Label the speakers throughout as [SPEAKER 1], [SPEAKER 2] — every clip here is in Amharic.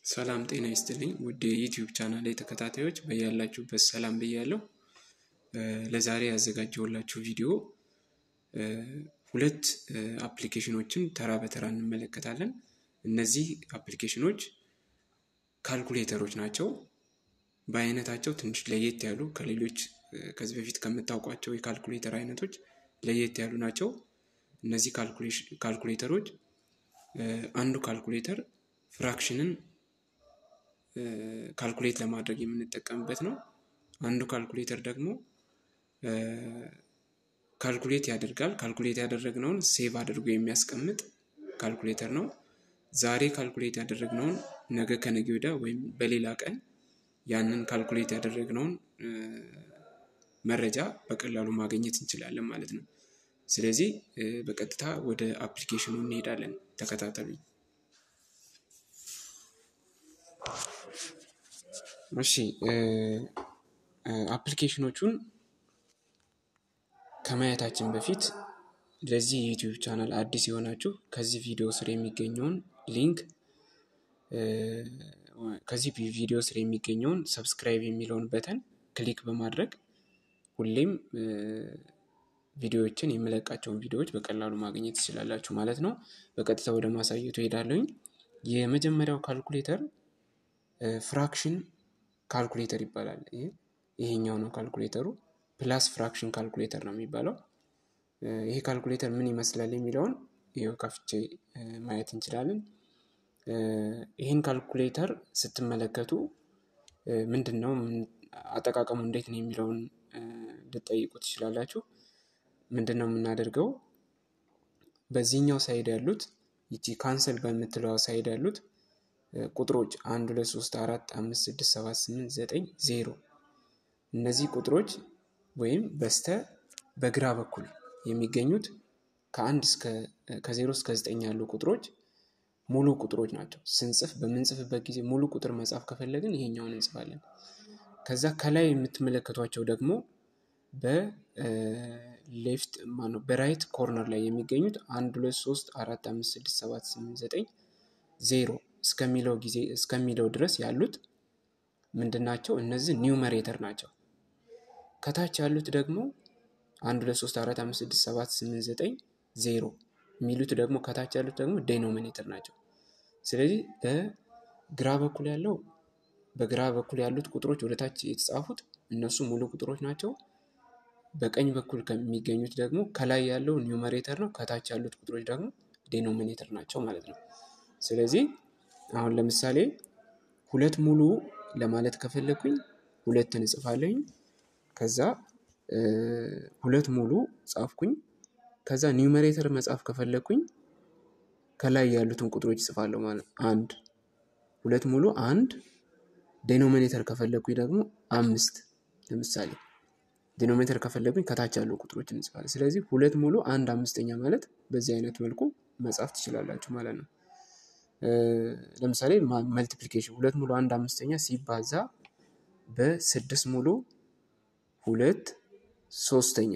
[SPEAKER 1] ሰላም ጤና ይስጥልኝ ውድ የዩቲዩብ ቻናል ላይ ተከታታዮች በያላችሁበት ሰላም ብያለሁ። ለዛሬ ያዘጋጀሁላችሁ ቪዲዮ ሁለት አፕሊኬሽኖችን ተራ በተራ እንመለከታለን። እነዚህ አፕሊኬሽኖች ካልኩሌተሮች ናቸው። በአይነታቸው ትንሽ ለየት ያሉ ከሌሎች ከዚህ በፊት ከምታውቋቸው የካልኩሌተር አይነቶች ለየት ያሉ ናቸው። እነዚህ ካልኩሌተሮች አንዱ ካልኩሌተር ፍራክሽንን ካልኩሌት ለማድረግ የምንጠቀምበት ነው። አንዱ ካልኩሌተር ደግሞ ካልኩሌት ያደርጋል። ካልኩሌት ያደረግነውን ሴቭ አድርጎ የሚያስቀምጥ ካልኩሌተር ነው። ዛሬ ካልኩሌት ያደረግነውን ነገ ከነገ ወዲያ ወይም በሌላ ቀን ያንን ካልኩሌት ያደረግነውን መረጃ በቀላሉ ማግኘት እንችላለን ማለት ነው። ስለዚህ በቀጥታ ወደ አፕሊኬሽኑ እንሄዳለን። ተከታተሉኝ። እሺ አፕሊኬሽኖቹን ከማየታችን በፊት ለዚህ የዩቲዩብ ቻናል አዲስ የሆናችሁ ከዚህ ቪዲዮ ስር የሚገኘውን ሊንክ ከዚህ ቪዲዮ ስር የሚገኘውን ሰብስክራይብ የሚለውን በተን ክሊክ በማድረግ ሁሌም ቪዲዮዎችን የምለቃቸውን ቪዲዮዎች በቀላሉ ማግኘት ትችላላችሁ ማለት ነው። በቀጥታ ወደ ማሳየቱ ሄዳለሁኝ። የመጀመሪያው ካልኩሌተር ፍራክሽን ካልኩሌተር ይባላል። ይሄኛው ነው ካልኩሌተሩ። ፕላስ ፍራክሽን ካልኩሌተር ነው የሚባለው። ይሄ ካልኩሌተር ምን ይመስላል የሚለውን ይኸው ከፍቼ ማየት እንችላለን። ይህን ካልኩሌተር ስትመለከቱ ምንድን ነው አጠቃቀሙ እንዴት ነው የሚለውን ልጠይቁ ትችላላችሁ። ምንድን ነው የምናደርገው? በዚህኛው ሳይድ ያሉት ይቺ ካንሰል በምትለዋ ሳይድ ያሉት ቁጥሮች አንድ ሁለት ሶስት አራት አምስት ስድስት ሰባት ስምንት ዘጠኝ ዜሮ እነዚህ ቁጥሮች ወይም በስተ በግራ በኩል የሚገኙት ከአንድ እስከ ከዜሮ እስከ ዘጠኝ ያሉ ቁጥሮች ሙሉ ቁጥሮች ናቸው። ስንጽፍ በምንጽፍበት ጊዜ ሙሉ ቁጥር መጻፍ ከፈለግን ይሄኛውን እንጽፋለን። ከዛ ከላይ የምትመለከቷቸው ደግሞ በሌፍት ማነው በራይት ኮርነር ላይ የሚገኙት አንድ ሁለት ሶስት አራት አምስት ስድስት ሰባት ስምንት ዘጠኝ ዜሮ እስከሚለው ጊዜ እስከሚለው ድረስ ያሉት ምንድን ናቸው? እነዚህ ኒውመሬተር ናቸው። ከታች ያሉት ደግሞ አንድ ሁለት ሶስት አራት አምስት ስድስት ሰባት ስምንት ዘጠኝ ዜሮ የሚሉት ደግሞ ከታች ያሉት ደግሞ ዴኖሚኔተር ናቸው። ስለዚህ በግራ በኩል ያለው በግራ በኩል ያሉት ቁጥሮች ወደ ታች የተጻፉት እነሱ ሙሉ ቁጥሮች ናቸው። በቀኝ በኩል ከሚገኙት ደግሞ ከላይ ያለው ኒውመሬተር ነው። ከታች ያሉት ቁጥሮች ደግሞ ዴኖሚኔተር ናቸው ማለት ነው። ስለዚህ አሁን ለምሳሌ ሁለት ሙሉ ለማለት ከፈለግኩኝ ሁለትን እጽፋለሁኝ። ከዛ ሁለት ሙሉ ጻፍኩኝ። ከዛ ኒውመሬተር መጻፍ ከፈለግኩኝ ከላይ ያሉትን ቁጥሮች እጽፋለሁ ማለት አንድ ሁለት ሙሉ አንድ ዴኖሚኔተር ከፈለግኩኝ ደግሞ አምስት ለምሳሌ ዴኖሚኔተር ከፈለግኩኝ ከታች ያሉ ቁጥሮች እንጽፋለን። ስለዚህ ሁለት ሙሉ አንድ አምስተኛ ማለት በዚህ አይነት መልኩ መጻፍ ትችላላችሁ ማለት ነው። ለምሳሌ መልቲፕሊኬሽን ሁለት ሙሉ አንድ አምስተኛ ሲባዛ በስድስት ሙሉ ሁለት ሶስተኛ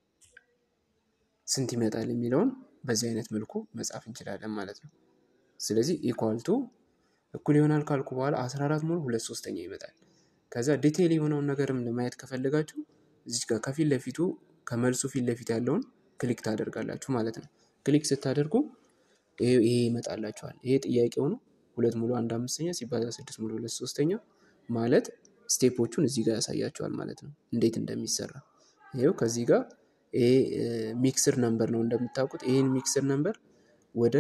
[SPEAKER 1] ስንት ይመጣል የሚለውን በዚህ አይነት መልኩ መጻፍ እንችላለን ማለት ነው። ስለዚህ ኢኳልቱ እኩል ይሆናል ካልኩ በኋላ 14 ሙሉ ሁለት ሶስተኛ ይመጣል። ከዛ ዲቴይል የሆነውን ነገርም ለማየት ከፈለጋችሁ እዚች ጋር ከፊት ለፊቱ ከመልሱ ፊት ለፊት ያለውን ክሊክ ታደርጋላችሁ ማለት ነው። ክሊክ ስታደርጉ ይሄ ይመጣላችኋል። ይሄ ጥያቄው ነው። ሁለት ሙሉ አንድ አምስተኛ ሲባዛ ስድስት ሙሉ ሁለት ሶስተኛ ማለት ስቴፖቹን እዚህ ጋር ያሳያችኋል ማለት ነው፣ እንዴት እንደሚሰራ ይኸው ከዚህ ጋር ይሄ ሚክስር ነምበር ነው እንደምታውቁት። ይህን ሚክስር ነምበር ወደ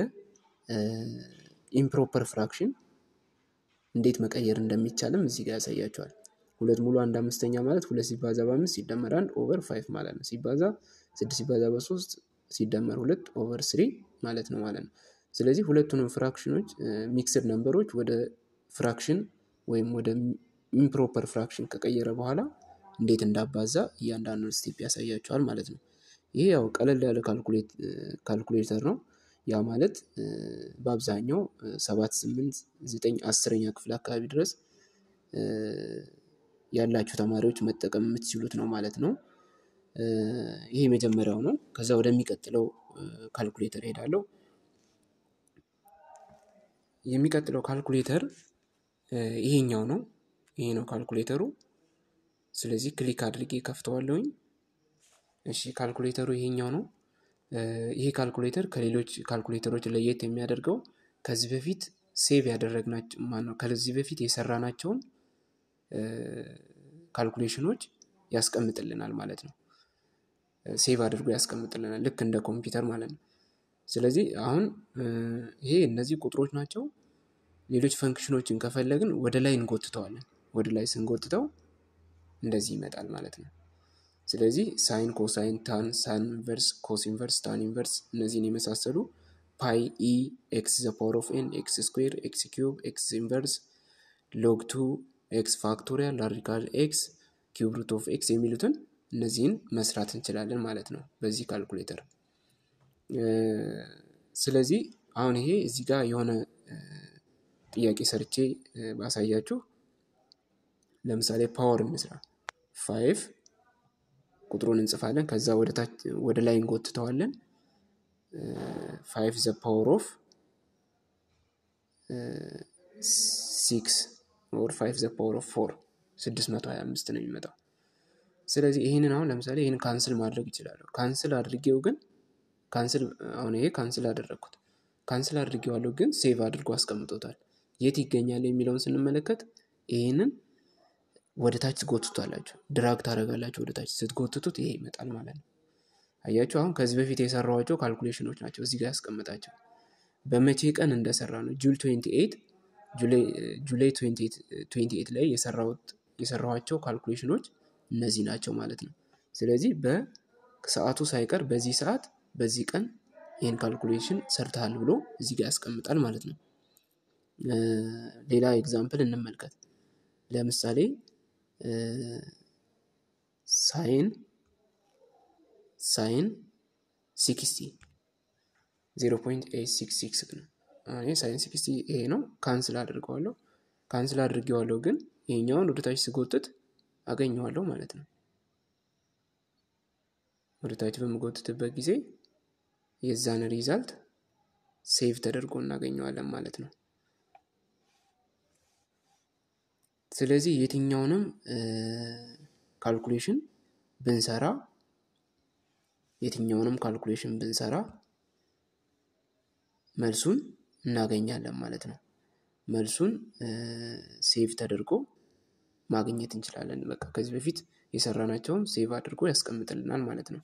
[SPEAKER 1] ኢምፕሮፐር ፍራክሽን እንዴት መቀየር እንደሚቻልም እዚህ ጋር ያሳያቸዋል። ሁለት ሙሉ አንድ አምስተኛ ማለት ሁለት ሲባዛ በአምስት ሲደመር አንድ ኦቨር ፋይቭ ማለት ነው። ሲባዛ ስድስት ሲባዛ በሶስት ሲደመር ሁለት ኦቨር ስሪ ማለት ነው ማለት ነው። ስለዚህ ሁለቱንም ፍራክሽኖች ሚክስድ ነምበሮች ወደ ፍራክሽን ወይም ወደ ኢምፕሮፐር ፍራክሽን ከቀየረ በኋላ እንዴት እንዳባዛ እያንዳንዱን ስቴፕ ያሳያቸዋል ማለት ነው። ይሄ ያው ቀለል ያለ ካልኩሌተር ነው። ያ ማለት በአብዛኛው ሰባት ስምንት ዘጠኝ አስረኛ ክፍል አካባቢ ድረስ ያላችሁ ተማሪዎች መጠቀም የምትችሉት ነው ማለት ነው። ይሄ የመጀመሪያው ነው። ከዛ ወደሚቀጥለው ካልኩሌተር ሄዳለሁ። የሚቀጥለው ካልኩሌተር ይሄኛው ነው። ይሄ ነው ካልኩሌተሩ። ስለዚህ ክሊክ አድርጌ ከፍተዋለሁኝ። እሺ ካልኩሌተሩ ይሄኛው ነው። ይሄ ካልኩሌተር ከሌሎች ካልኩሌተሮች ለየት የሚያደርገው ከዚህ በፊት ሴቭ ያደረግናቸው ማነው ከዚህ በፊት የሰራናቸውን ካልኩሌሽኖች ያስቀምጥልናል ማለት ነው። ሴቭ አድርጎ ያስቀምጥልናል ልክ እንደ ኮምፒውተር ማለት ነው። ስለዚህ አሁን ይሄ እነዚህ ቁጥሮች ናቸው። ሌሎች ፈንክሽኖችን ከፈለግን ወደ ላይ እንጎትተዋለን። ወደ ላይ ስንጎትተው እንደዚህ ይመጣል ማለት ነው። ስለዚህ ሳይን፣ ኮሳይን፣ ታን፣ ሳን ኢንቨርስ፣ ኮስ ኢንቨርስ፣ ታን ኢንቨርስ እነዚህን የመሳሰሉ ፓይ፣ ኢ፣ ኤክስ ዘ ፓወር ኦፍ ኤን፣ ኤክስ ስኩዌር፣ ኤክስ ኪዩብ፣ ኤክስ ኢንቨርስ፣ ሎግ ቱ፣ ኤክስ ፋክቶሪያል፣ ላሪካል ኤክስ፣ ኪዩብ ሩት ኦፍ ኤክስ የሚሉትን እነዚህን መስራት እንችላለን ማለት ነው በዚህ ካልኩሌተር። ስለዚህ አሁን ይሄ እዚህ ጋር የሆነ ጥያቄ ሰርቼ ባሳያችሁ ለምሳሌ ፓወር እንስራ። ፋይቭ ቁጥሩን እንጽፋለን። ከዛ ወደ ላይ እንጎትተዋለን። ፋይቭ ዘ ፓወር ኦፍ ሲክስ ኦር ፋይቭ ዘ ፓወር ኦፍ ፎር ስድስት መቶ ሀያ አምስት ነው የሚመጣው። ስለዚህ ይህንን አሁን ለምሳሌ ይህን ካንስል ማድረግ ይችላለሁ። ካንስል አድርጌው ግን ካንስል አሁን ይሄ ካንስል አደረግኩት። ካንስል አድርጌዋለሁ ግን ሴቭ አድርጎ አስቀምጦታል። የት ይገኛል የሚለውን ስንመለከት ይህንን ወደ ታች ትጎትቷላችሁ፣ ድራግ ታደርጋላችሁ ወደ ታች። ስትጎትቱት ይሄ ይመጣል ማለት ነው። አያችሁ፣ አሁን ከዚህ በፊት የሰራኋቸው ካልኩሌሽኖች ናቸው እዚህ ጋር ያስቀምጣቸው። በመቼ ቀን እንደሰራ ነው ጁል 28 ጁላይ 28 ላይ የሰራኋቸው ካልኩሌሽኖች እነዚህ ናቸው ማለት ነው። ስለዚህ በሰዓቱ ሳይቀር በዚህ ሰዓት በዚህ ቀን ይህን ካልኩሌሽን ሰርተሃል ብሎ እዚህ ጋር ያስቀምጣል ማለት ነው። ሌላ ኤግዛምፕል እንመልከት። ለምሳሌ ሳይን ሳይን ሲክስቲ ዜሮ ፖይንት ኤይት ሲክስ ሲክስ ነው። እኔ ሳይን ሲክስቲ ይሄ ነው። ካንስል አድርገዋለሁ። ካንስል አድርጌዋለሁ ግን ይሄኛውን ወደታች ስጎትት አገኘዋለሁ ማለት ነው። ወደታች በምጎትትበት ጊዜ የዛን ሪዛልት ሴቭ ተደርጎ እናገኘዋለን ማለት ነው። ስለዚህ የትኛውንም ካልኩሌሽን ብንሰራ የትኛውንም ካልኩሌሽን ብንሰራ መልሱን እናገኛለን ማለት ነው። መልሱን ሴቭ ተደርጎ ማግኘት እንችላለን። በቃ ከዚህ በፊት የሰራናቸውን ሴቭ አድርጎ ያስቀምጥልናል ማለት ነው።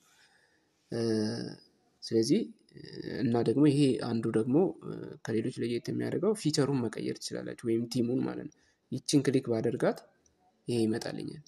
[SPEAKER 1] ስለዚህ እና ደግሞ ይሄ አንዱ ደግሞ ከሌሎች ለየት የሚያደርገው ፊቸሩን መቀየር ትችላላችሁ፣ ወይም ቲሙን ማለት ነው። ይችን ክሊክ ባደርጋት ይሄ ይመጣልኛል።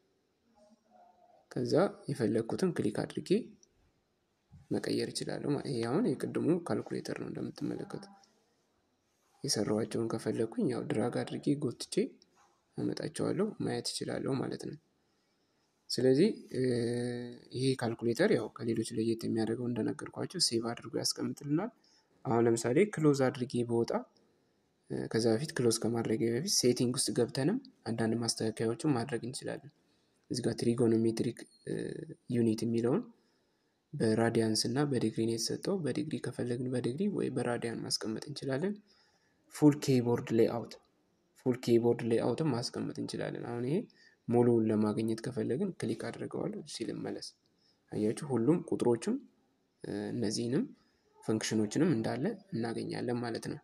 [SPEAKER 1] ከዛ የፈለግኩትን ክሊክ አድርጌ መቀየር ይችላለሁ። ይሄ አሁን የቅድሙ ካልኩሌተር ነው እንደምትመለከቱ። የሰራኋቸውን ከፈለግኩኝ ያው ድራግ አድርጌ ጎትቼ አመጣቸዋለሁ ማየት ይችላለሁ ማለት ነው። ስለዚህ ይሄ ካልኩሌተር ያው ከሌሎች ለየት የሚያደርገው እንደነገርኳቸው ሴቭ አድርጎ ያስቀምጥልናል። አሁን ለምሳሌ ክሎዝ አድርጌ በወጣ ከዛ በፊት ክሎዝ ከማድረግ በፊት ሴቲንግ ውስጥ ገብተንም አንዳንድ ማስተካከያዎችን ማድረግ እንችላለን። እዚህ ጋር ትሪጎኖሜትሪክ ዩኒት የሚለውን በራዲያንስ እና በዲግሪ ነው የተሰጠው። በዲግሪ ከፈለግን በዲግሪ ወይ በራዲያን ማስቀመጥ እንችላለን። ፉል ኬይቦርድ ሌይአውት ፉል ኬይቦርድ ሌይአውትም ማስቀመጥ እንችላለን። አሁን ይሄ ሙሉውን ለማግኘት ከፈለግን ክሊክ አድርገዋለሁ ሲል መለስ አያችሁ፣ ሁሉም ቁጥሮችም እነዚህንም ፈንክሽኖችንም እንዳለ እናገኛለን ማለት ነው።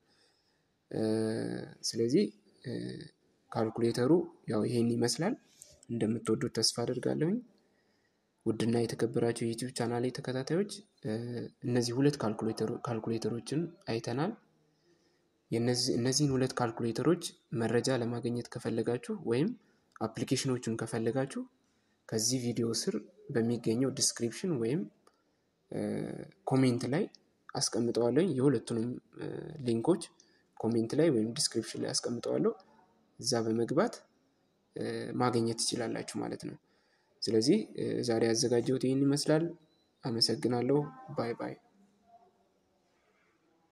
[SPEAKER 1] ስለዚህ ካልኩሌተሩ ያው ይሄን ይመስላል። እንደምትወዱት ተስፋ አድርጋለሁኝ። ውድና የተከበራቸው የዩቲዩብ ቻናል ተከታታዮች እነዚህ ሁለት ካልኩሌተሮችን አይተናል። እነዚህን ሁለት ካልኩሌተሮች መረጃ ለማግኘት ከፈለጋችሁ ወይም አፕሊኬሽኖቹን ከፈለጋችሁ ከዚህ ቪዲዮ ስር በሚገኘው ዲስክሪፕሽን ወይም ኮሜንት ላይ አስቀምጠዋለሁ። የሁለቱንም ሊንኮች ኮሜንት ላይ ወይም ዲስክሪፕሽን ላይ አስቀምጠዋለሁ። እዛ በመግባት ማግኘት ትችላላችሁ ማለት ነው። ስለዚህ ዛሬ ያዘጋጀሁት ይህን ይመስላል። አመሰግናለሁ። ባይ ባይ።